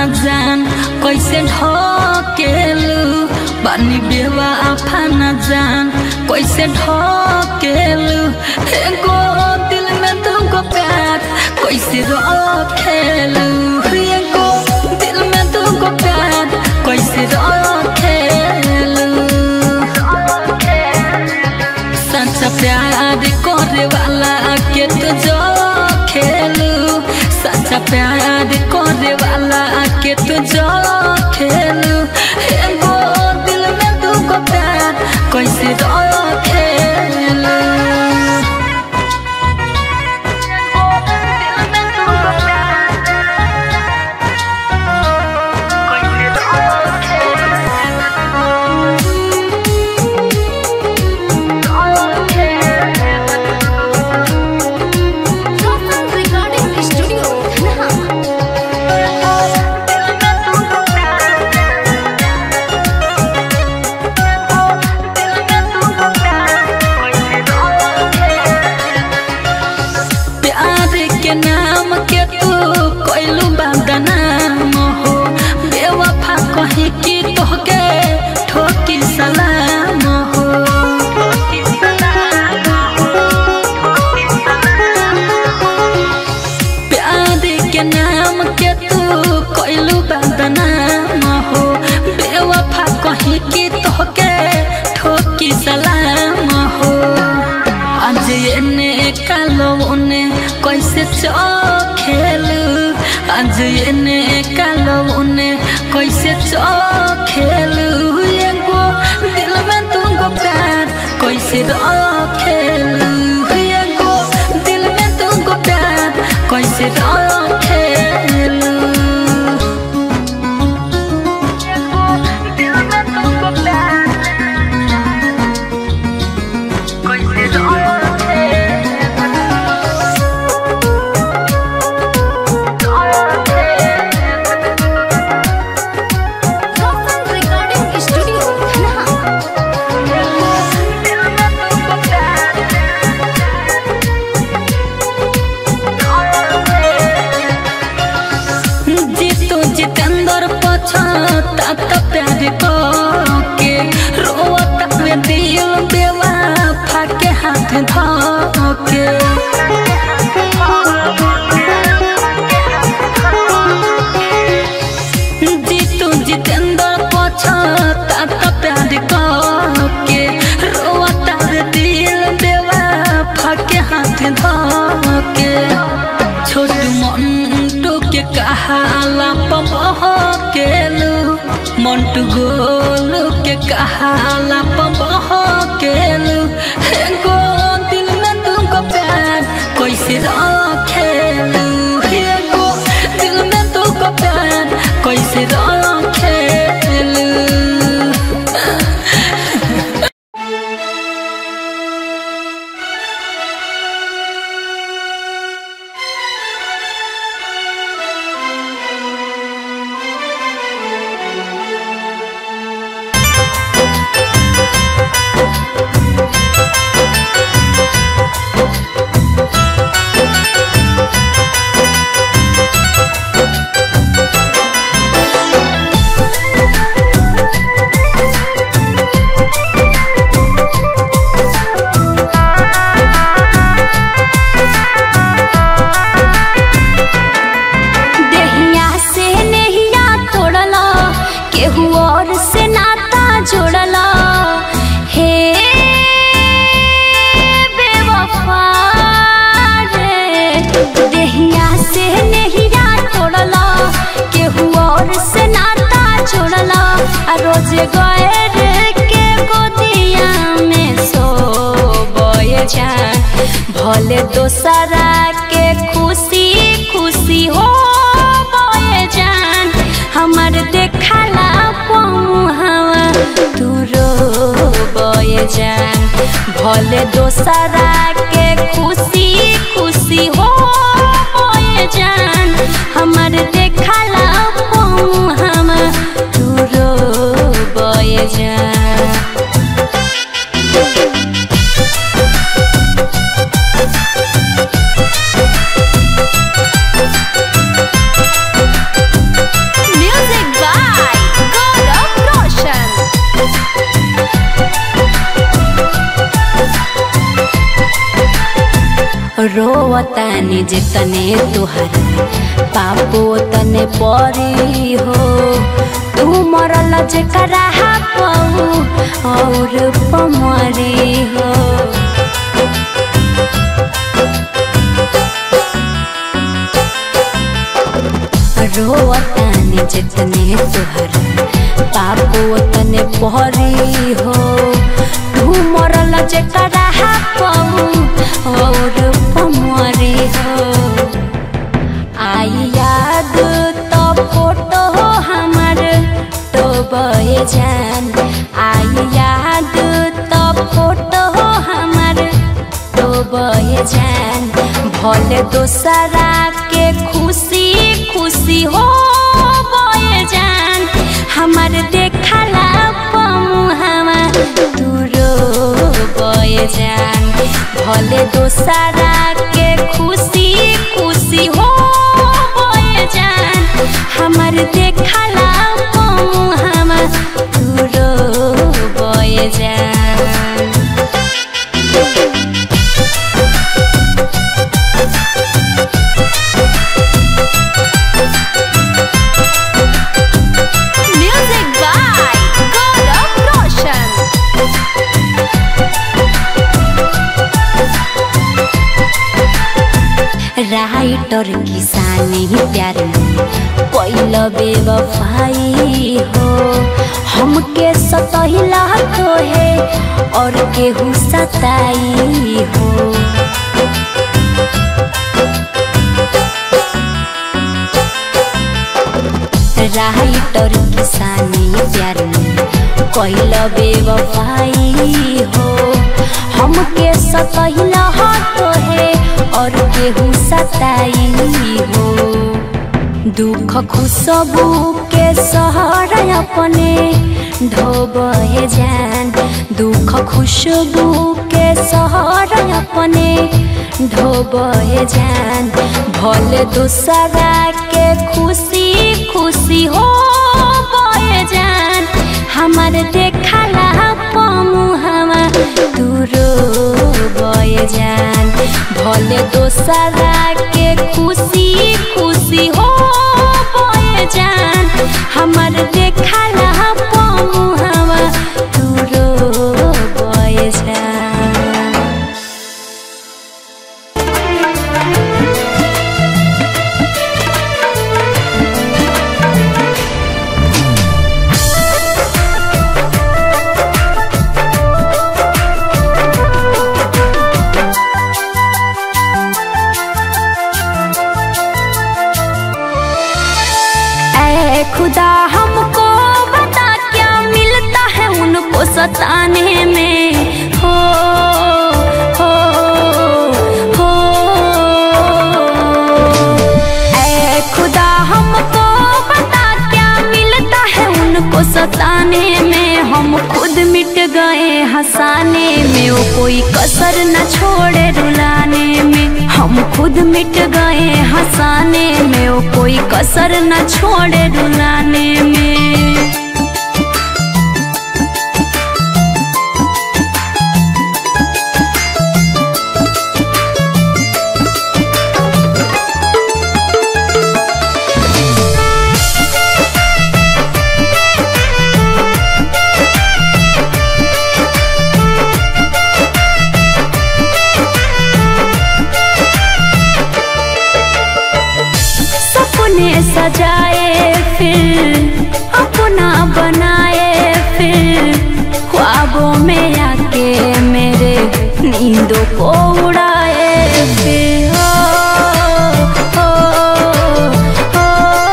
न जान कैसे ढकेलू बानी बेवा आफा न जान कैसे ढकेलू एगो दिल में तुमको प्यार कैसे रखेलू एगो दिल में तुमको प्यार कैसे रखेलू सच्चा प्यार करे वाला के तो जो खेलू सच्चा प्यार करे वाला के तो जो खेलू एगो दिल में तुमको प्यार कैसे रखेलू Profile Recording Studio, Dhanaha. प्यार के नाम के तू कोइलू बदनाम हो बेवफा कही कि तोहके ठोकी सलाम हो प्यार के नाम के तू कोइलू बदनाम हो बेवफा कही कि तोहके ठोकी सलाम हो आज एने कालो उने कैसे चखेलू आज एने कालो उने कैसे चखेलू एगो दिल में तुमको प्यार कैसे रखेलू एगो दिल में तुमको प्यार कैसे रखेलू दिल में तुमको प्यार कैसे Profile Recording Studio, Dhanaha. Jitu Jitendra पछता त प्यार के रोता में दिल बेवा फाके हाथ धके जीतू जितेंद्र पछता त प्यार के रोता में दिल बेवा फाके हाथ धके छोटू मंटू के कहाला पमह केलू मंटू गोलू के कहाला पमह केलू एगो दिल में तुमको प्यार कैसे रखेलू एगो दिल में तुमको प्यार कैसे रखेलू देहिया से नहिया तोड़ला केहू और से नाता जोड़ला हे बेवफा रे देहिया से नहिया तोड़ला केहू और से नाता जोड़ला आ रोज गए रे के गोदिया में सो बोए जान भले दोसरा के खुशी खुशी हो बोए जान हमर देखला पमुहावा तू रो बोए जान भले दोसरा के खुशी खुशी हो बोए जान हमर देखला पमुहावा तू रो बोए जान रोवतानी जितने तुहर पापो तने परी हो तू मरल जेकरा पाऊ और पमरी हो रोवतानी जितने तुहर पापो तने परी हो तू मरल जेकरा पाऊ और पमरी हो आई याद तो फोटो हमर तो बहे जान आई याद तो फोटो हमर तो बहे जान भले दोसरा के खुशी खुशी हो बहे जान हमर देखला पमुहवा दूरो बहे जान भले दोसरा के खुशी खुशी हो बहे जान हमर देखला पमुहवा दूरो बहे जान Music by Gaurav Roshan. Writer किसानी प्यार पहिल बेवफाई हो हमके सतहिला तो है और केहू सताई हो राइटर किसानी प्यार कैल बेवफाई हो हमके सतहिला तो है और केहू सताई हो दुख खुशबू के सहर अपने ढोबे जान दुख खुशबू के सहर अपने ढोबे जान भले दूसरा के खुशी खुशी हो बहे जान हमर देखला पमुहवा दूरो बहे जान भले दोसरा के खुशी खुशी हो बहे जान हमर देखला पमुहवा दूरो बहे जान ऐ खुदा हमको बता क्या मिलता है उनको सताने में हो हो हो ऐ खुदा हमको बता क्या मिलता है उनको सताने में हम खुद मिट गए हंसाने में वो कोई कसर न छोड़े रुलाने में हम खुद मिट गए हंसाने में वो कोई कसर न छोड़े रुलाने में सपने सजाए फिर अपना बनाए फिर ख्वाबों में आके मेरे नींदों को उड़ाए फिर हो, हो, हो,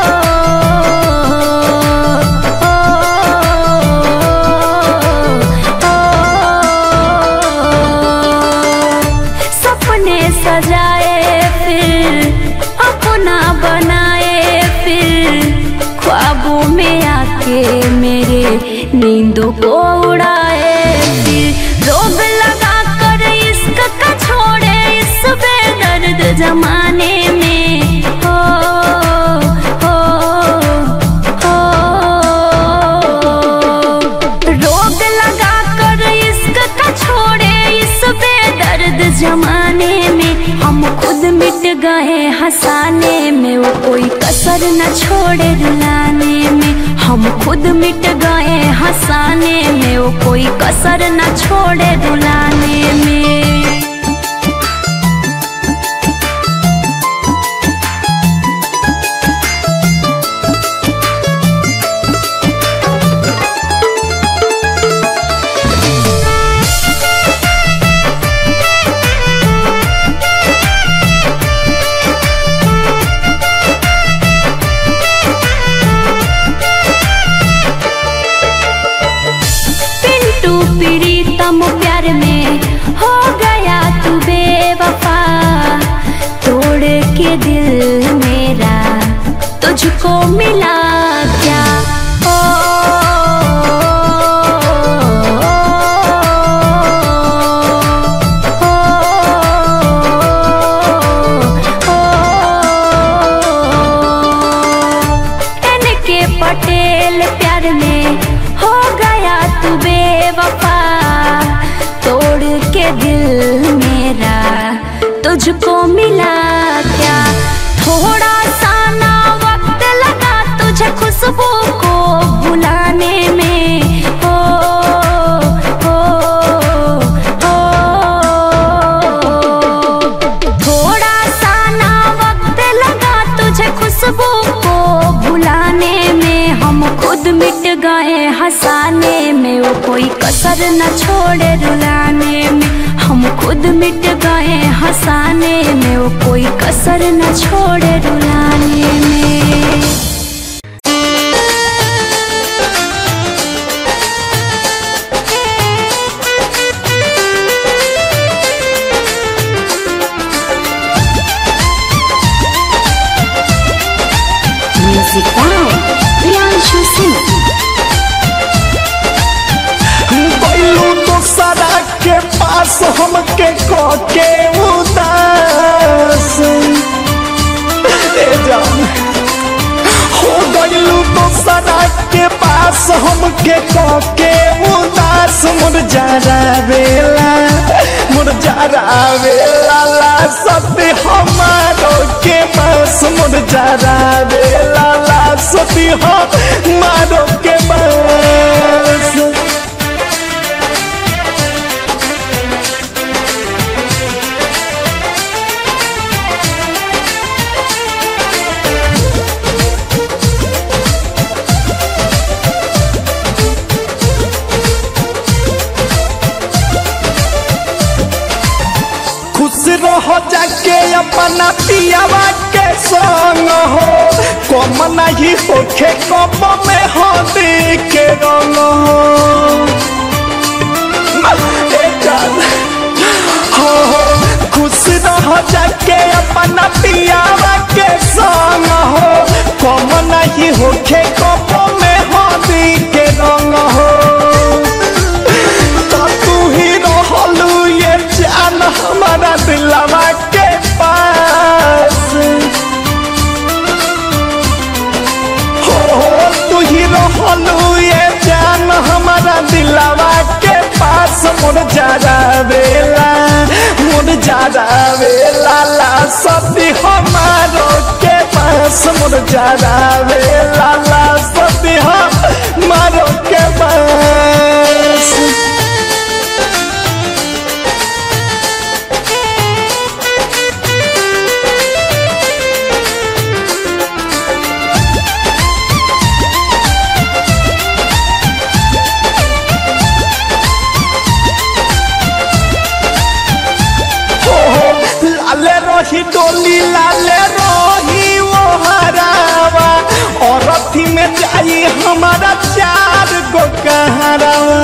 हो। सपने सजाए फिर अपना बनाए फिर ख्वाबों में आके मेरे नींदों को उड़ाए फिर रोग लगा कर इश्क का छोड़े इस बेदर्द जमाने में हो हो हो रोग लगा कर इश्क का छोड़े इस बेदर्द जमाने में हम कोई कसर न छोड़े रुलाने में हम खुद मिट गए हंसाने में वो कोई कसर न छोड़े रुलाने में पिंटू प्रीतम प्यार में हो गया तू बेवफा तोड़ के दिल मेरा तुझको मिला क्या ओ, एन के पटेल प्यार में हो गया तू बेवफा तोड़ के दिल मेरा तुझको मिला क्या थोड़ा सा ना वक्त लगा तुझे खुशबू को बुलाने में ओ, ओ, ओ, थोड़ा सा ना वक्त लगा तुझे खुशबू को बुलाने में हम खुद मिट गए हंसाने में वो कोई कसर न छोड़े रुलाने में हम खुद मिट गए हंसाने में वो कोई कसर न छोड़े रुलाने में म्यूजिक बाय प्रियांशु सिंह बैलू दोसरा के पास हमके के उदास ए जान हो गईलू दोसरा के पास हमके के उदास मुर जरा बेला मुर जरा बेला ला सती हमारो के पास मुर जरा बेला ला सती हमारो के पास खुश रहो जाके अपना पियावा के संग हो कम नहीं होखे कम में हो के रंग हो ए जान, हो हो, खुश रहो जाके अपना पियावा के संग हो कम नहीं होखे कम में हो के रंग हो तो तू ही रहलू ये जान हमारा दिलवा के पास हो हो तू ही रहलू ये जान हमारा दिलवा के पास मुर जारा बेला मुर जारा बेला ला सती हमारो के पास मुर जारा बेला ला सती हमारो के पास लाले रही डोली लाले रही वो हरावा और अथी में जाई हमारा चार गो कहरावा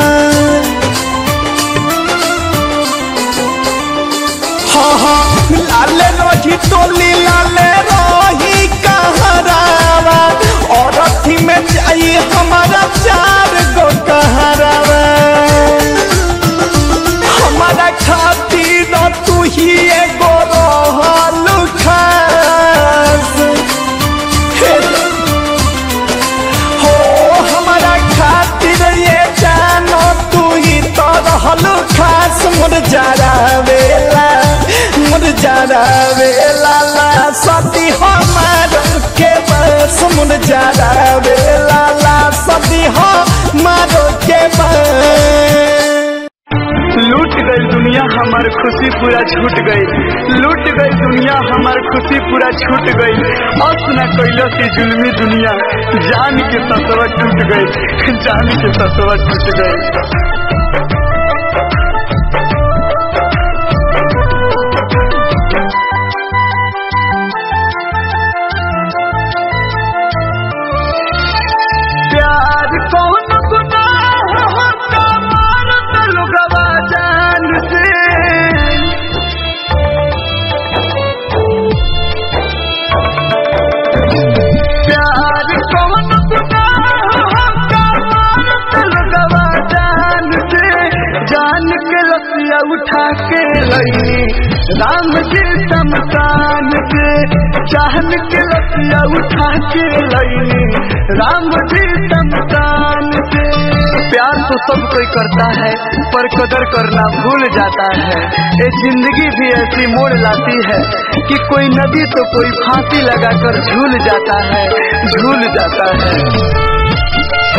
हाँ हाँ लाले रही डोली लाले रही कहरावा और अथी में जाई हमारा चार गो कहरावा हमारा खातिर तू ही एगो रहल खास हे हो हमारा खातिर ये जानो तू ही तो रहल खास मुर जरा वेला मुर जरा वेला ला सती हमार के मुन जारा बेला ला सदी हो मारो के बन लूट गई दुनिया हमार खुशी पूरा छूट गई लूट गई दुनिया हमार खुशी पूरा छूट गई अस न कैलो से जुल्मी दुनिया जान के ससवा टूट गई जान के ससवा टूट गई प्यार कौन गुनाह होता मारत लुगवा जान से प्यार कौन गुनाह होता मारत लुगवा जान से जान के लसिया उठा के लई राम जी शमशान से जान के लसिया उठा के लई राम जी शमशान से प्यार तो सब कोई करता है पर कदर करना भूल जाता है ये जिंदगी भी ऐसी मोड़ लाती है कि कोई नदी तो कोई फांसी लगाकर झूल जाता है झूल जाता है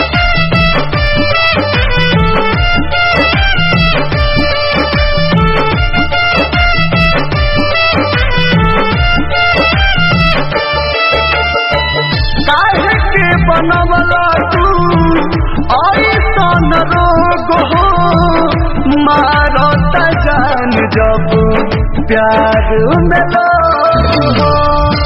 काहे के बनवला तू ऐसन रोग हो मारत जान जब प्यार में लोग हो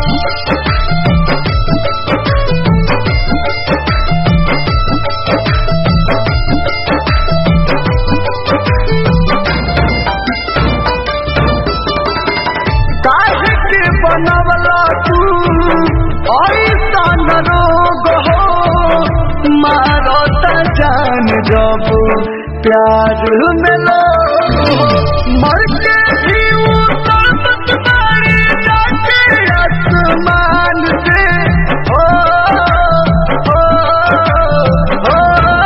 काहे के बनवला तू ऐसन रोग हो मारत जान जब प्यार में लोग हो। मर के भी उतरत बारी जाके आसमान से ओ, ओ, ओ,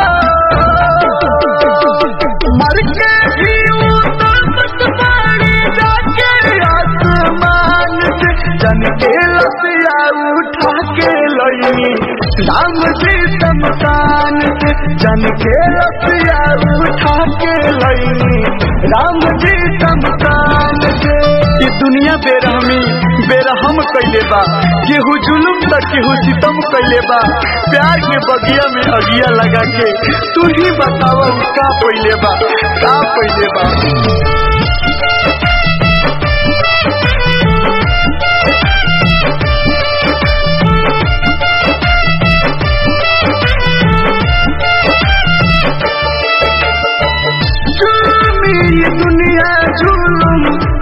मर के भी उतरत बारी जाके आसमान से जन के लसिया उठा के लई राम जी शमशान से जन के लसिया उठा के लई राम जी शमशान से ये दुनिया बेरहमी बेरहम कैले बा केहू जुलुम त केहू सितम कैले बा प्यार के बगिया में अगिया लगा के तू ही बतावा उ का पहिले बा का पहिले बा जुल्मी ये दुनिया जुलुम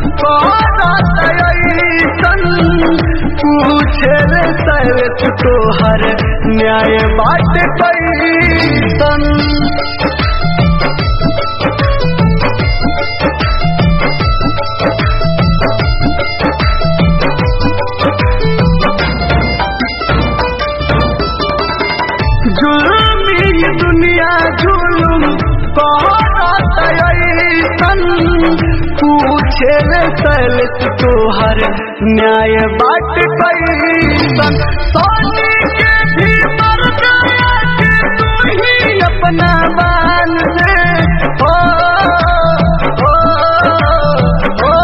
ऐसन पूछे रे सैत तोहर न्याय बाट कैसन जुल्मी ये दुनिया जुलुम ऐसन पूछे रे सैलित तोहर न्याय बाट कैसन सोनी के भी मर गया के तू ही अपना बान दे ओ, ओ, ओ,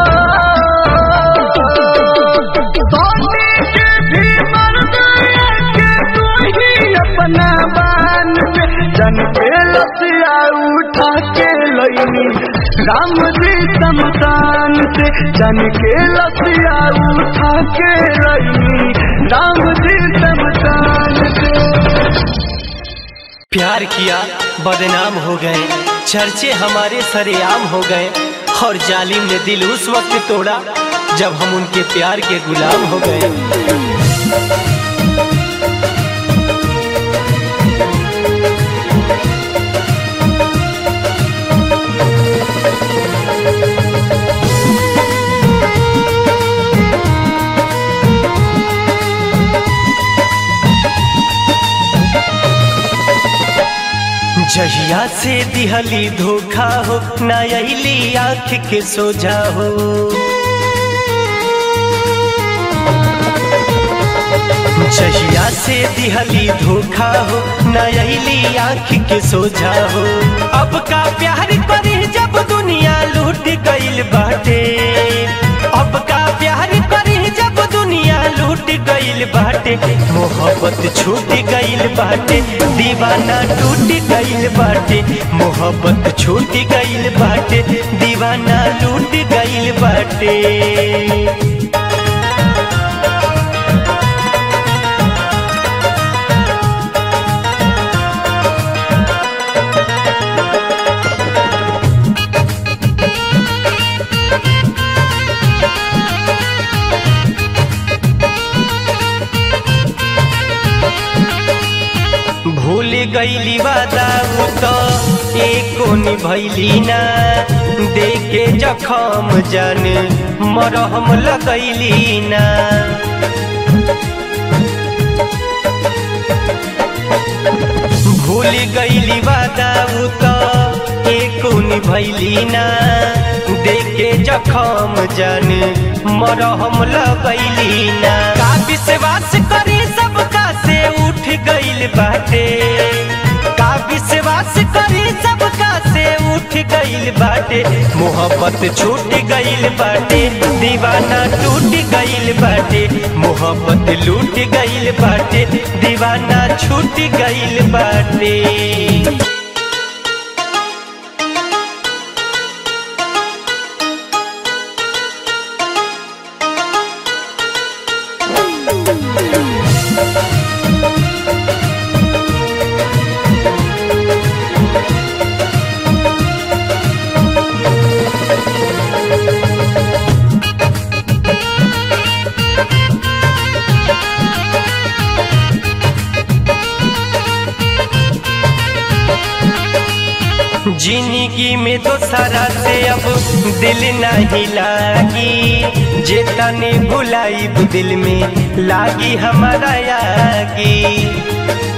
सोनी के भी मर गया के तू ही अपना बान दे जन के लसिया उठा के लईनी राम जी शमशान से जन के लसिया उठा के लईनी राम जी शमशान से प्यार किया बदनाम हो गए चर्चे हमारे सरेआम हो गए और जालिम ने दिल उस वक्त तोड़ा जब हम उनके प्यार के गुलाम हो गए जहिया से दिहली धोखा हो न अली आँख के सोझा हो जहिया जहिया से दिहली धोखा हो नयली आँख के सोझा हो अब का प्यार करी जब दुनिया लूट गईल बाटे अब का प्यार करी जब दुनिया लूट गईल बाटे मोहब्बत छूट गईल बाटे दीवाना टूट गईल बाटे मोहब्बत छूट गईल बाटे दीवाना लूट गईल बाटे भूल गईली वादा उ तो एको निभैली ना देखे जखम जान मरहम लगैली ना भूल गईली वादा उ तो एको निभैली ना देखे जखम जान मरहम लगैली ना का विश्वास करी सबका से उठ गईल बाटे का विश्वास करी सबका से उठ गईल बाटे मोहब्बत छूट गईल बाटे दीवाना टूट गईल बाटे मोहब्बत लूट गईल बाटे दीवाना छूट गईल बाटे जिंदगी में तो सारा से अब दिल नहीं लागी जे तने भुलाई दिल में लागी हमारा यागी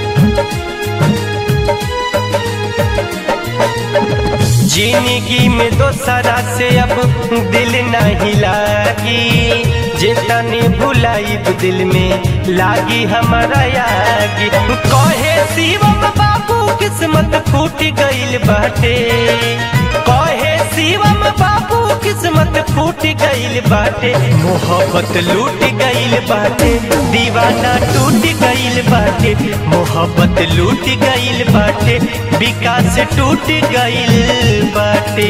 जिंदगी में तो सारा से अब दिल नहीं लागी जे तने भुलाई दिल में लागी हमारा यागी कहे शिवम बाबू किस्मत फूट गईल बाटे कहे शिवम बाबू किस्मत फूट गईल बाटे मोहब्बत लूट गईल बाटे दीवाना टूट गईल बाटे मोहब्बत लूट गईल बाटे विकास टूट गईल बाटे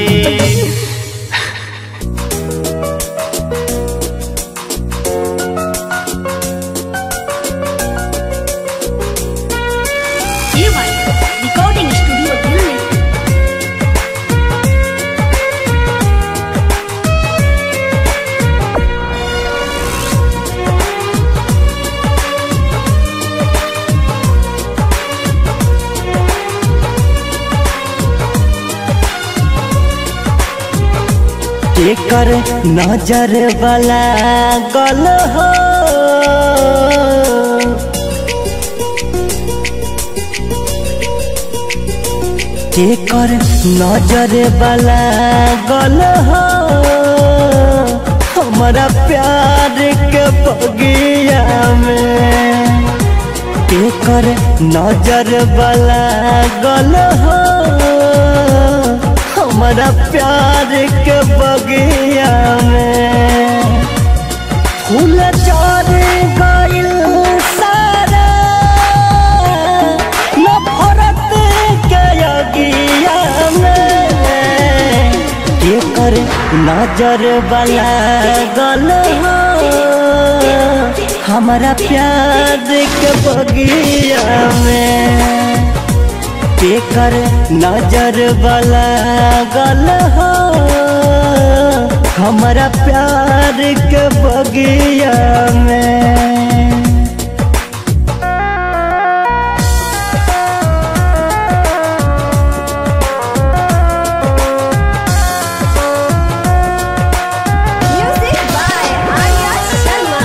रिकॉर्डिंग स्टूडियो दिल्ली एकर नजर वाला गल हो एकर नजर वाला गल हो हमारा प्यार के बगिया में एकर नजर वाला गल हो हमारा प्यार के बगिया में फूल चार गइल सारा नफरत के अगिया में एकर नजर वाला गल हो हमारा प्यार के बगिया में केकर नजर वाला गल हो हमारा प्यार के बगिया में म्यूजिक बाय आर्या शर्मा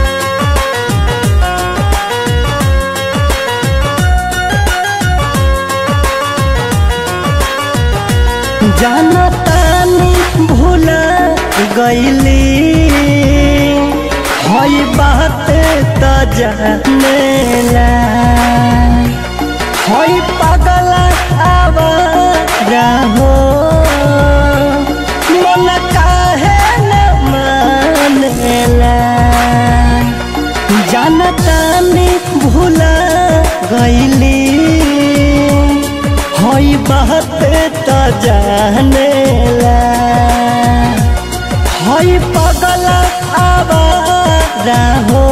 जाना तानी भूल गईली हई बात त जानेला हई पागल आवारा हो मन काहे न मानेला जानतानी भूला गईली हई बात त जानेला हई पगल आवारा हो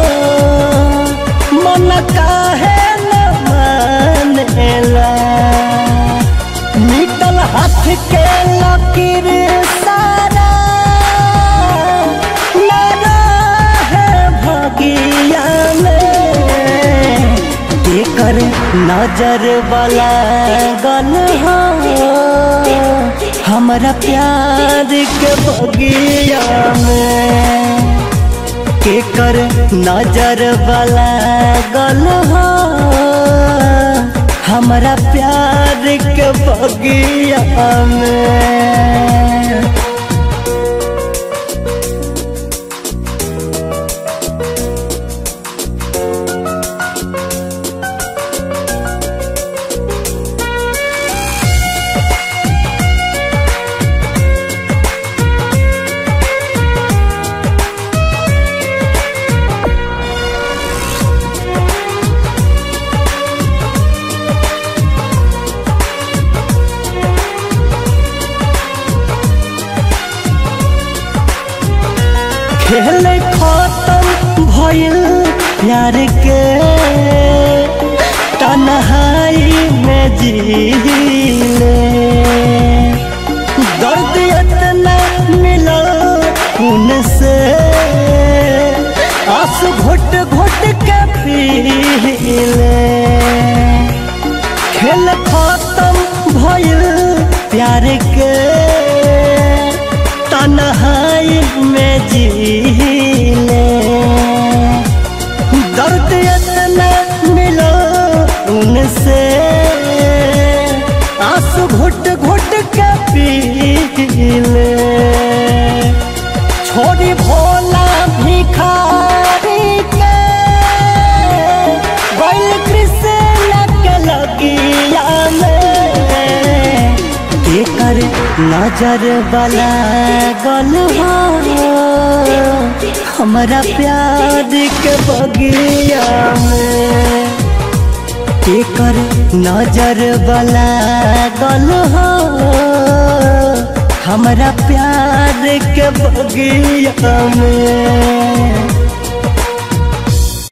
मन काहे न मानेला निकल हाथ के लकीर सारा न रहे भगिया में केकर नजर वाला गल हो हमरा प्यार के बगिया में केकर नजर वाला गल हो हमरा प्यार के बगिया में खेल खत्म भइल प्यार के तन्हाई में जीले दर्द इतना मिला उनसे आंसू घुट घुट के पीले खेल खत्म भइल प्यार के तन्हाई में जीले दर्द इतना मिलो उनसे आंसू घुट घुट के पीले छोड़ी भोला भिखारी के बैल कृष्ण के लगिया में केकर नजर वाला गल हो हमरा प्यार के बगिया में केकर नजर वाला गल हो हमरा प्यार के बगिया में